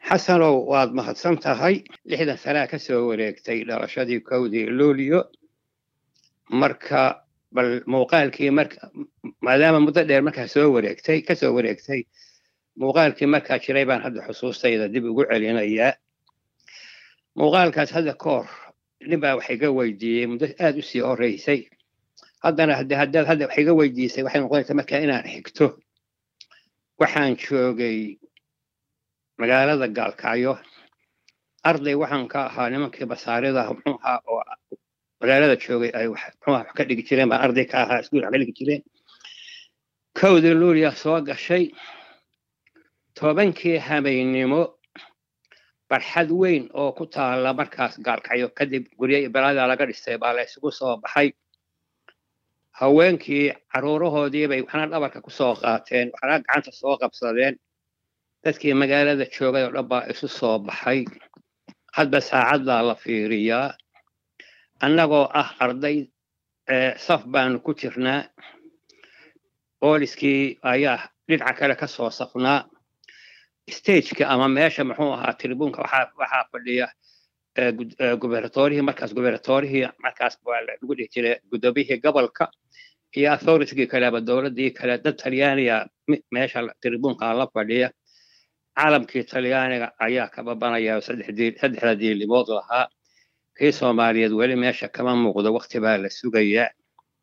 xasanow waad mahadsan tahay lixdan sanaa ka soo wareegtay dhalashadii kowdii luulyo marka bal muuqaalkii marka maadaama muddo dheer markaa soo wareegtay ka soo wareegtay muuqaalkii markaa jiray baan hadda xusuustayda dib ugu celinayaa muuqaalkaas hadda ka hor nin baa wax iga weydiiyey muddo aad u sii horeysay haddana haddaad hadda wax iga weydiisay waxay noqonaysaa markaa inaan xigto waxaan joogay magaalada gaalkacyo arday waxaan ka ahaa nimankii basaarida muxuu ahaa oo magaalada joogay ay muxuu wax ka dhigi jireen baan arday ka ahaa iskuul wax ka dhigi jireen kowdii luuliya soo gashay tobankii habeennimo barxad weyn oo ku taala markaas gaalkacyo kadib guryo balada laga dhistay baa la isugu soo baxay haweenkii caruurahoodii bay waxna dhabarka ku soo qaateen waxna gacanta soo qabsadeen dadkii magaalada joogay oo dhan baa isu soo baxay hadba saacaddaa la fiiriyaa annagoo ah arday saf baanu ku jirnaa booliskii ayaa dhinaca kale ka soo safnaa stageka ama meesha muxuu ahaa tribuunka waxaa fadhiya gubernatorihii markaas gubernatorihii markaas waa lagu dhihi jiray gudoomiyihii gobolka iyo authoritigii kale ama dowladdii kale dad talyaaniga meesha tribuunka la fadhiya caalamkii talyaaniga ayaa ka babanaya saddexda diilimood lahaa kii soomaaliyeed weli meesha kama muuqdo wakti baa la sugayaa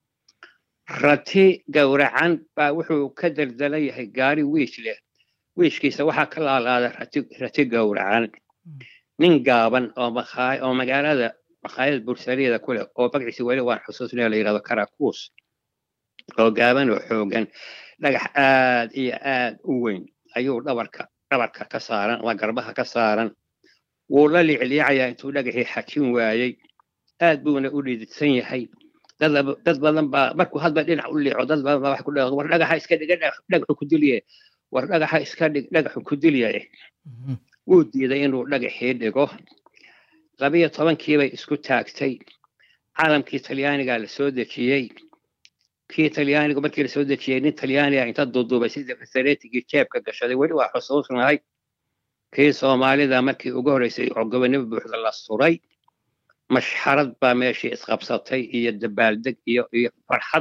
rati gowracan baa wuxuu ka daldalan yahay gaari wiish leh wiishkiisa waxaa ka laalaada rati gowracan nin gaaban oo makhaay oo magaalada makhaayad bursaliyada ku leh oo magaciisa weli waan xusuusnaya la yidhahdo karakuus oo gaaban oo xoogan dhagax aad iyo aad u weyn ayuu dhabarka dhabarka ka saaran ama garbaha ka saaran wuu la liicliicayaa intuu dhagaxii xajin waayey aad buuna u dhididsan yahay dad badan baa markuu hadba dhinac u liico dad badan baa wax ku dhaqa war dhagaxa iska dhig dhagaxu ku dilye war dhagaxa iska dhig dhagaxu ku dilyaye wuu diiday inuu dhagaxii dhigo labiyo tobankii bay isku taagtay caalamkii talyaanigaa la soo dejiyey kii talyaanigu markii la soo dejiyey nin talyaaniga inta duuduubay sidii fasareetigii jeebka gashaday weli waa xusuusnahay kii soomaalida markii ugu horreysay oo gobonimo buuxda la suray mashxarad baa meeshii isqabsatay iyo dabaaldeg iyo iyo farxad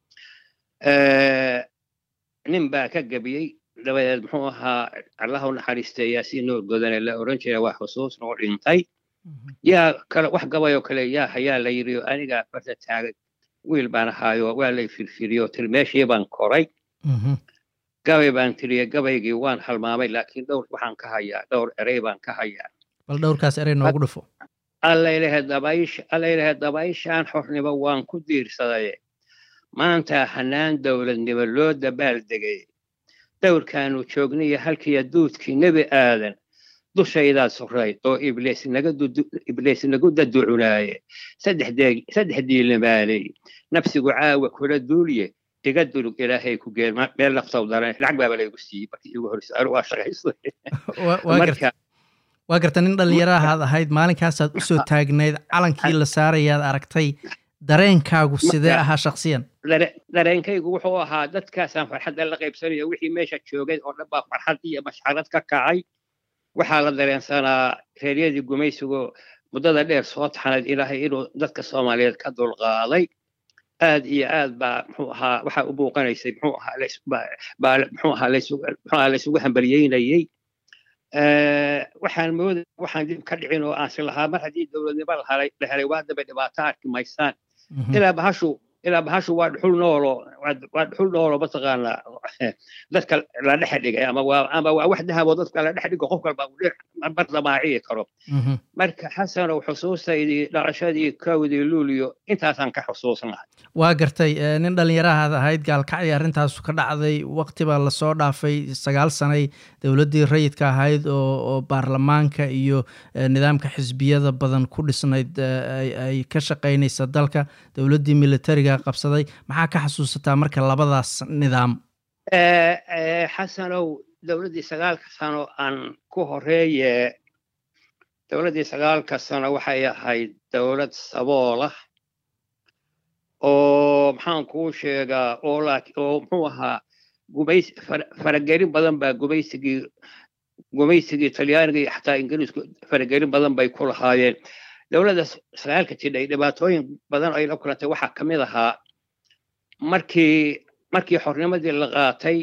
nin baa ka gebiyey dabadeed muxuu ahaa allaha u naxariistay yaasiin nuur godane la oran jiray waa xusuusna oo dhintay yaa kale wax gabayoo kale yaa hayaa la yidhi anigaa farta taagay wiil baan ahaayo waa lay firfiriyo tiri meeshii baan koray gabay baan tiriye gabaygii waan halmaamay laakiin dhowr waxaan ka hayaa dhowr erey baan ka hayaa bal dhowrkaas erey noogu dhufo allaylahe dabaysh allaylahe dabayshaan xornimo waan ku diirsaday maanta hanaan dowladnimo loo dabaaldegay dowrkaanu joogniyo halkiiya duudkii nebi aadan dushaydaa surayd oo ibliis nagu daducunaaye saddex diilimaaley nafsigu caawa kula duuliye iga dulug ilaahay ku geel meel naftaw daran lacag baaba laygu siiyey markii igu horreysay anigu waa shaqaystay waa garta nin dhallinyarahaad ahayd maalinkaasaaad u soo taagnayd calankii la saarayaad aragtay dareenkaagu sidee ahaa shaksiyan dareenkaygu wuxuu ahaa dadkaasaan farxadda la qaybsanayo wixii meesha joogay oo dhan baa farxad iyo mashxarad ka kacay waxaa la dareensanaa reeryadii gumaysigu muddada dheer soo taxanayd ilaahay inuu dadka soomaaliyeed ka dulqaaday aad iyo aad baa muxuu ahaa waxaa u muuqanaysay muxuu ahaa muxuu ahaa muxuu laysugu hambalyeynayey waxaan mooday waxaan dib ka dhicin oo aan si lahaa mar haddii dowladnimo la helay la helay waa daba dhibaato arki maysaan ilaa bahashu ilaa bahashu waa dhuxul noolo waa dhuxul noolo mataqaanaa dadka la dhex dhigay ama waa ama waa wax dahabo dadka la dhex dhigo qof kalba uu mar damaaciyi karo marka xasanow xusuustaydii dhalashadii kowdii luuliyo intaasaan ka xusuusnahay waa gartay nin dhallinyarahaad ahayd gaalkacdii arrintaasu ka dhacday waqti baa lasoo dhaafay sagaal sanay dowladdii rayidka ahayd oo oo baarlamaanka iyo nidaamka xisbiyada badan ku dhisnayd ay ka shaqaynaysa dalka dowladdii militariga qabsaday maxaa ka xasuusataa marka labadaas nidaam xasanow dowladdii sagaalka sano aan ku horeeye dowladdii sagaalka sano waxay ahayd dowlad saboolah oo maxaan kuu sheegaa oo oo muxuu ahaa gumays faragelin badan baa gumaysigii gumaysigii talyaaniga iyo xataa ingiriisku faragelin badan bay ku lahaayeen dowladda sagaalka jidhay dhibaatooyin badan ay la kulantay waxaa ka mid ahaa markii markii xornimadii la qaatay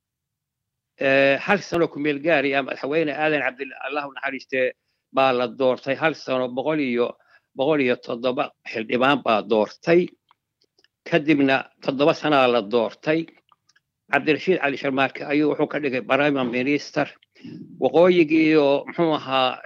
hal sano kumeel gaariya madaxweyne aadan cabdilla allahu naxariistee baa la doortay hal sano boqol iyo boqol iyo toddoba xildhibaan baa doortay kadibna toddoba sanaa la doortay cabdirashiid cali sharmaarke ayuu wuxuu ka dhigay prime minister waqooyigiioo muxuu ahaa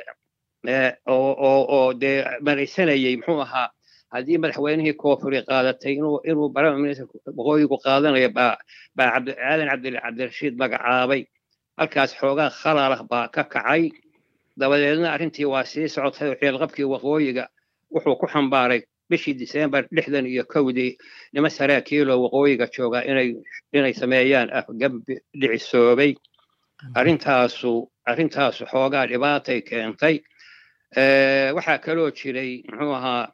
oo dee maraysanayey muxuu ahaa haddii madaxweynihii koonfuri qaadatay inuu inuu prime minister waqooyigu qaadanayo baa baa aadan cabdirashiid magacaabay halkaas xoogaa khalalah baa ka kacay dabadeedna arrintii waa sii socotay oo ciilqabkii waqooyiga wuxuu ku xambaaray bishii disembar lixdan iyo kowdii nima saraakiiloo waqooyiga joogaa inay inay sameeyaan afgambi dhicisoobay arrintaasu arrintaasu xoogaa dhibaatay keentay waxaa kaloo jiray muxuu ahaa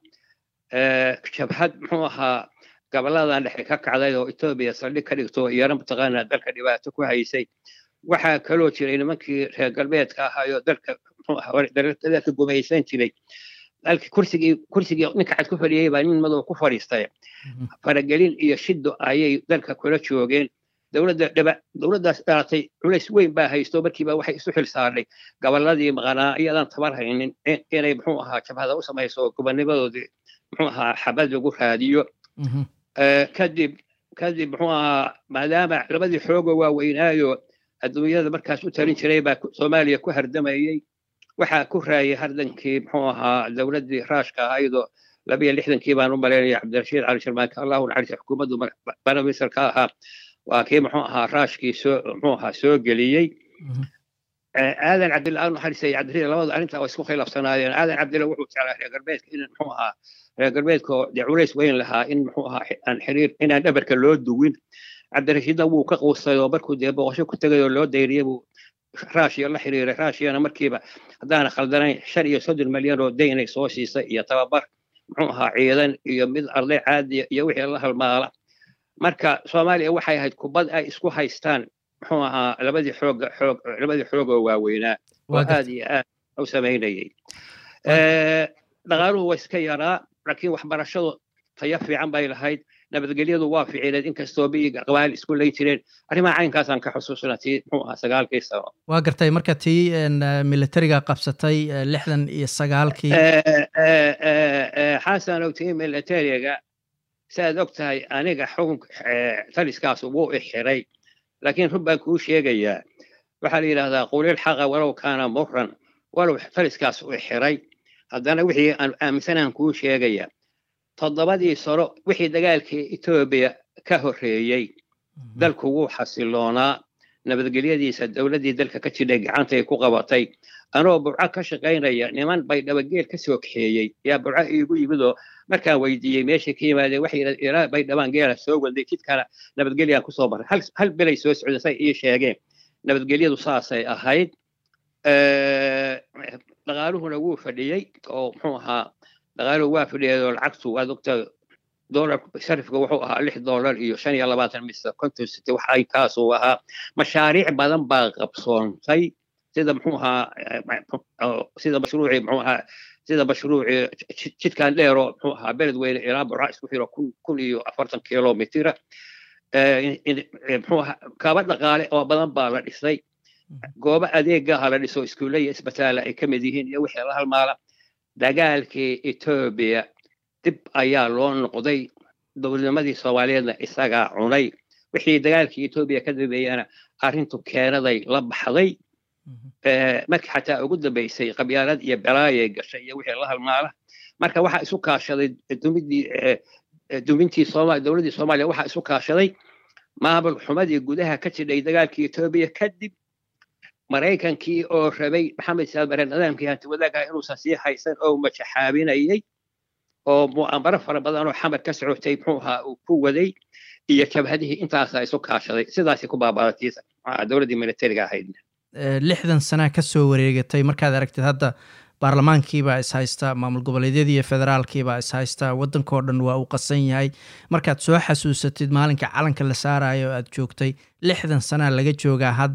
jabhad muxuu ahaa goboladan dhexe ka kacday oo etoobiya saldhig ka dhigto iyana mataqaanaa dalka dhibaato ku haysay waxaa kaloo jiray nimankii reer galbeedka ahaayoo dalka dalka gumaysan jiray dalkii kursigii kursigii ninka cad ku fadhiyey baa nin madow ku fadhiistay faragelin iyo shido ayay dalka kula joogeen dowladda dhiba dowladdaas dhalatay culays weyn baa haysto markiiba waxay isu xil saarnay gobolladii maqanaa iyadan tabar haynin inay muxuu ahaa jabhada u samayso gobonimadoodii muxuu ahaa xabad lagu raadiyo kadib kadib muxuu ahaa maadaama labadii xooga waaweynaayo adduunyada markaas u talin jiray baa soomaaliya ku hardamayey waxaa ku raayay hardankii muxuu ahaa dowladdii raashka ahaydoo labiyo lixdankii baan u malaynaya cabdirashiid cali sharmaanka allahu naxariisa xukuumaddu baramister ka ahaa waa kii muxuu ahaa raashkii soo muxuu ahaa soo geliyey aadan cabdilla al naxariisa iyo cabdirashiid labadu arrintaa waa isku khilaafsanaayeen aadan cabdilla wuxuu jeclaa reer galbeedka in muxuu ahaa reer galbeedka oo dee culays weyn lahaa in muxuu ahaa aan xiriir inaan dhabarka loo duwin cabdirashiidna wuu ka quustay oo markuu dee boqosho ku tegay oo loo dayriyey buu raashiya la xiriiray raashiyana markiiba haddaana khaldanayn shan iyo soddon malyan oo daynay soo siisay iyo tababar muxuu ahaa ciidan iyo mid arday caadiya iyo wixii la halmaala marka soomaaliya waxay ahayd kubad ay isku haystaan muxuu ahaa labadii xoog xoog labadii xoog oo waaweynaa oo aad iyo aad u samaynayay dhaqaaluhu waa iska yaraa laakiin waxbarashadu tayo fiican bay lahayd nabadgelyadu waa ficineed inkastoo biyiga qabaal isku lay jireen arrimaha caynkaasaan ka xusuusna tii muxuu ahaa sagaalkii sano waa gartay marka tii militariga qabsatay lixdan iyo sagaalkii xasanow tii militariga saaad og tahay aniga xukun taliskaas wuu ixiray laakiin run baan kuu sheegayaa waxaa la yidhahdaa qulil xaqa walow kaana muran walow taliskaas u ixiray haddana wixii aan aaminsanaan kuu sheegayaa toddobadii sano wixii dagaalkii etoobiya ka horreeyey dalku wuu xasiloonaa nabadgelyadiisa dowladdii dalka ka jidhay gacantay ku qabatay anoo burco ka shaqaynaya niman bay dhabageel ka soo kaxeeyey yaa burco iigu yimidoo markaan weydiiyey meeshay ka yimaadeen waxay ilaa bay dhabaan geela soo waday jidkana nabadgelyaan kusoo maray hal belay soo socday say ii sheegeen nabadgelyadu saasay ahayd dhaqaaluhuna wuu fadhiyey oo muxuu ahaa dhaqaaluhu waa fadhiyay oo lacagtu waad ogta doolar sharifka wuxuu ahaa lix doolar iyo shan iyo labaatan mise konton site wax ay kaasuu ahaa mashaariic badan baa qabsoontay sida muxuu ahaa sida mashruucii muxuu ahaa sida mashruucii jidkan dheero muxuu ahaa beled weyne ilaa burca isku xiro kun kun iyo afartan kilomitira muxuu ahaa kaba dhaqaale oo badan baa la dhisay goobo adeegaha la dhiso iskuulle iyo isbitaala ay ka mid yihiin iyo wixii la halmaala dagaalkii etoobiya dib ayaa loo noqday dowladnimadii soomaaliyeedna isagaa cunay wixii dagaalkii etoobiya ka dambeeyana arrintu keenaday la baxday markii xataa ugu dambaysay qabyaalad iyo belaayay gashay iyo wixii la halmaala marka waxaa isu kaashaday dumidii dumintii sooma dowladdii soomaaliya waxaa isu kaashaday maamul xumadii gudaha ka jidhay dagaalkii etoobiya kadib maraykankii oo rabay maxamed saadmare nidaamkii hanti wadaagaha inuusan sii haysan oo majaxaabinayay oo mu'amaro fara badan oo xamar ka socotay muxuu ahaa uu ku waday iyo jabhadihii intaasaa isu kaashaday sidaasay ku baabaadatay dowladdii militariga ahayd lixdan sanaa ka soo wareegatay markaad aragtid hadda baarlamaankiibaa is haysta maamul goboleedyadii iyo federaalkiibaa is haysta waddankao dhan waa uu qasan yahay markaad soo xasuusatid maalinka calanka la saarayo aad joogtay lixdan sanaa laga joogaa hadda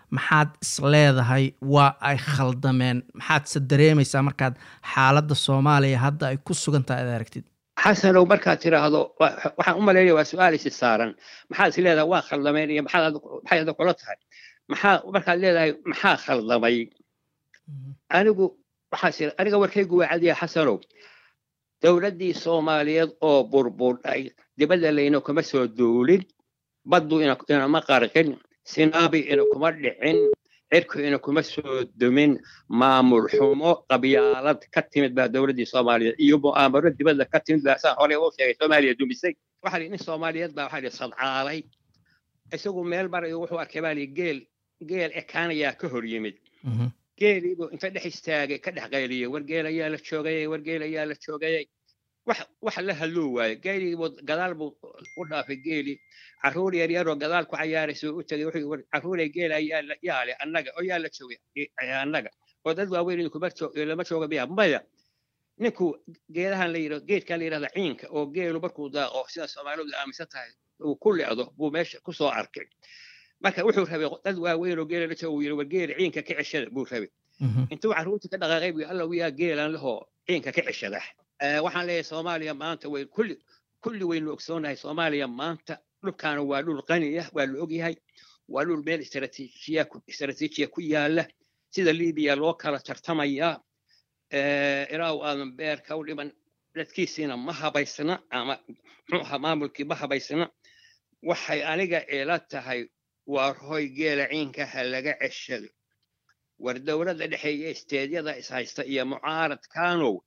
maxaad isleedahay waa ay khaldameen maxaadse dareemaysaa markaad xaaladda soomaaliya hadda ay ku sugan tahay ad aragtid xasanow markaad tiraahdo waxaan u maleynaya waa su-aal isi saaran maxaad is leedahay waa khaldameen iyo maxaad maxay ada kula tahay maxaa markaad leedahay maxaa khaldamay anigu waxaas aniga warkaygu waa cadiya xasanow dowladdii soomaaliyeed oo burburdhay dibadda layna kuma soo duulin baddu inama qarqin sinaabi ina kuma dhicin cirku ina kuma soo dumin maamul xumo qabyaalad ka timid baa dowladdii soomaaliyeed iyo mu'aamaro dibadda ka timid baa saa hore u sheegay soomaaliya dumisay waxaa nin soomaaliyeed baa waxaa sadcaalay isagu meel marayo wuxuu arkay baa geel geel ekaanayaa ka hor yimid geeliibuu inta dhex istaagay ka dhex qayliyey war geel ayaa la joogayay war geel ayaa la joogayay wax wax la hadluu waayo geeliibuu gadaal buu u dhaafay geeli carruur yar yaroo gadaal ku cayaaraysa u tegay wuxuu carruuray geel ayaa yaale annaga oo yaa la joogay annaga oo dad waaweyn kuma lama jooga miya maya ninku geedahan la yidhahdo geedkan la yidhahda ciinka oo geelu markuu daaqo sida soomaalidu aaminsan tahay uu ku lecdo buu meesha ku soo arkay marka wuxuu rabay dad waaweyn oo geela la jooga yidhi war geela ciinka ka ceshada buu rabay intuu carruurta ka dhaqaaqay buu alla wiyaa geelan lahoo ciinka ka ceshada waxaan leeyahay soomaaliya maanta way kulli kulli waynu ogsoonahay soomaaliya maanta dhulkaana waa dhul qaniya waa la ogyahay waa dhul meel istaraatiijiya istaraatiijiya ku yaala sida libiya loo kala tartamayaa ilaahu aadan beerka u dhiman dadkiisiina ma habaysna ama muxuu ahaa maamulkii ma habaysna waxay aniga ila tahay waa hoy geela ciinka ha laga ceshado war dowladda dhexeeya isteedyada ishaysta iyo mucaaradkaanow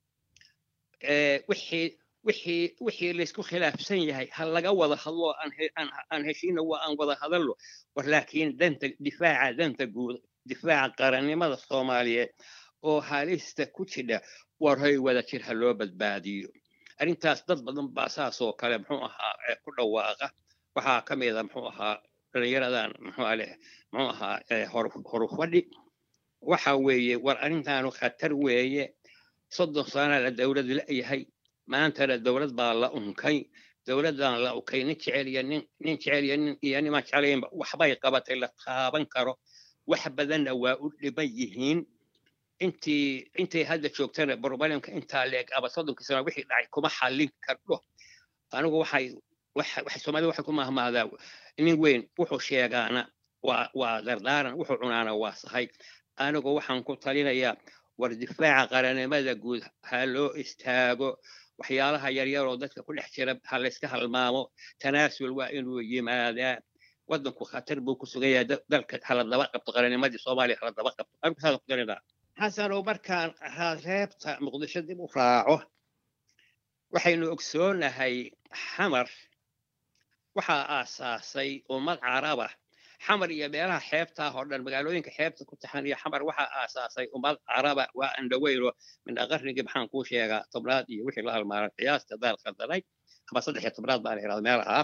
wixii wixii wixii laysku khilaafsan yahay ha laga wada hadlo aan heshiina waa aan wada hadallo war laakiin danta difaaca danta guud difaaca qarannimada soomaaliyeed oo halista ku jidha war hoy wada jir ha loo badbaadiyo arrintaas dad badan baa saasoo kale muxuu ahaa ku dhawaaqa waxaa ka mida muxuu ahaa dhalinyaradan muxuu ale muxuu ahaa horufadhi waxa weeye war arrintaanu khatar weeye soddon sana la dowlad la'yahay maantana dowlad baa la unkay dowladdan la unkay nin jecel iyo nin nin jecel iyo nin iyo nimaan jeclaynba waxbay qabatay la taaban karo wax badanna waa u dhiban yihiin intii intay hadda joogtana barbalemka intaa leeg aba soddonkii sana wixii dhacay kuma xallin kardho anigu waxay waxay soomaalida waxay ku mahmahdaa nin weyn wuxuu sheegaana waa waa dardaaran wuxuu cunaana waa sahay anigu waxaan ku talinayaa war difaaca qarannimada guud ha loo istaago waxyaalaha yaryaroo dadka ku dhex jira ha layska halmaamo tanaasul waa inuu yimaadaa waddanku khatar buu ku sugan yahay dalka hala daba qabto qarannimadii soomaaliya hala daba qabto anigu saasaan ku talinaa xasanow markaan reebta muqdisho dib u raaco waxaynu ogsoonahay xamar waxaa aasaasay ummad caraba xamar iyo meelaha xeebtaa oo dhan magaalooyinka xeebta ku taxan iyo xamar waxaa aasaasay ummad caraba waa andhaweyno mindha qarnigii maxaan kuu sheegaa tobnaad iyo wixii la halmaaran qiyaasta daal khaldanay ama saddex iyo tobnaad baa la yidhahda meelaha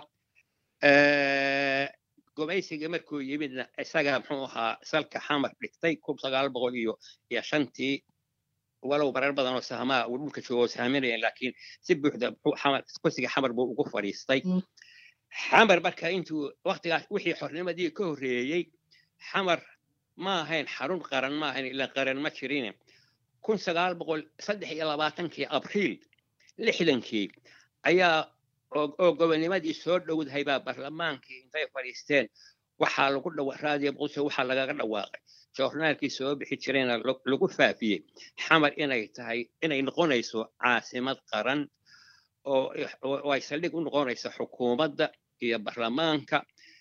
gumaysiga markuu yimidna isaga muxuu ahaa salka xamar dhigtay kun sagaal boqol iyo iyo shantii walow marar badan oo sahmaa uu dhulka joogo saaminayeen laakiin si buuxda xamar kursiga xamar buu ugu fadhiistay xamar marka intuu waktigaas wixii xornimadii ka horreeyey xamar ma ahayn xarun qaran ma ahayn ila qaran ma jirine kun sagaal boqol saddex iyo labaatankii abriil lixdankii ayaa oo gobonimadii soo dhowdahay baa barlamaankii intay fadhiisteen waxaa lagu dhawa raadiyo muqdisho waxaa lagaga dhawaaqay joornaalkii soo bixi jirayna lagu faafiyey xamar inay tahay inay noqonayso caasimad qaran oo ay saldhig u noqonayso xukuumadda iyo barlamaanka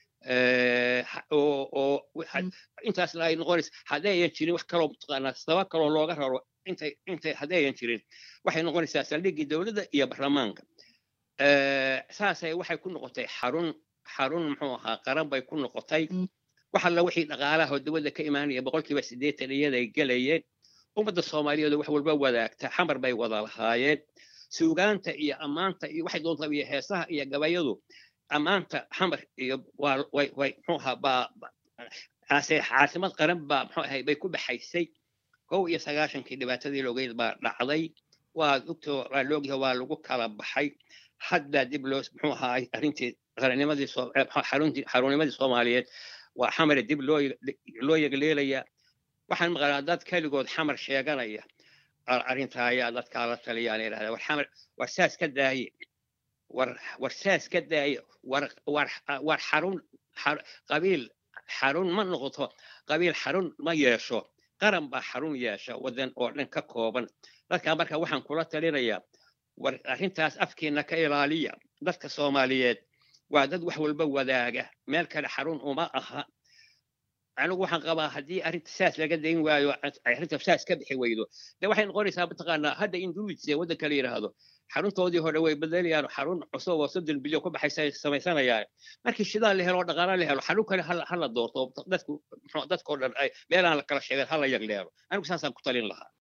oo intaasna ay noqonayso haddayan jirin wax kaloo mataqaanaa sabab kaloo looga raro intay intay haddayan jirin waxay noqonaysaa saldhiggii dowladda iyo barlamaanka saasay waxay ku noqotay xarun xarun muxuu ahaa qaran bay ku noqotay wax alla wixii dhaqaalaha oo dowladda ka imaanaya boqolkiiba siddeetan iyaday gelayeen ummadda soomaaliyeed wax walba wadaagta xamar bay wada lahaayeen suugaanta iyo ammaanta iyo waxay doontaa iyo heesaha iyo gabayadu ammaanta xamar iyo waa way way muxuu ahaa baa ase caasimad qaran baa muxuu ahay bay ku baxaysay kow iyo sagaashankii dhibaatadii loogeyd baa dhacday waa ogto waa loogyahay waa lagu kala baxay hadda dib loo muxuu ahaa arrintii qarannimadii xaruntii xarunimadii soomaaliyeed waa xamar dib loo loo yegleelayaa waxaan maqlaa dad keligood xamar sheeganaya arrintaa ayaa dadkaa la taliyaan yidhahda war xamar war saas ka daaye war war saas ka daaye war war war xarun qabiil xarun ma noqoto qabiil xarun ma yeesho qaran baa xarun yeesha waddan oo dhan ka kooban dadkaa marka waxaan kula talinayaa war arrintaas afkiina ka ilaaliya dadka soomaaliyeed waa dad wax walba wadaaga meel kale xarun uma aha anigu waxaan qabaa haddii arrinta saas laga dayn waayo arrinta saas ka bixi weydo de waxay noqonaysaa mataqaanaa hadda induwitse waddanka la yidhaahdo xaruntoodii hore way bedelayaan xarun cusub oo soddon bilyan ku baxaysa samaysanayaan markii shidaal la helo oo dhaqaala la helo xarun kale hala doorto dadku dadkoo dhan ay meelaan la kala sheegeen hala yagleero anigu saasaan ku talin lahaa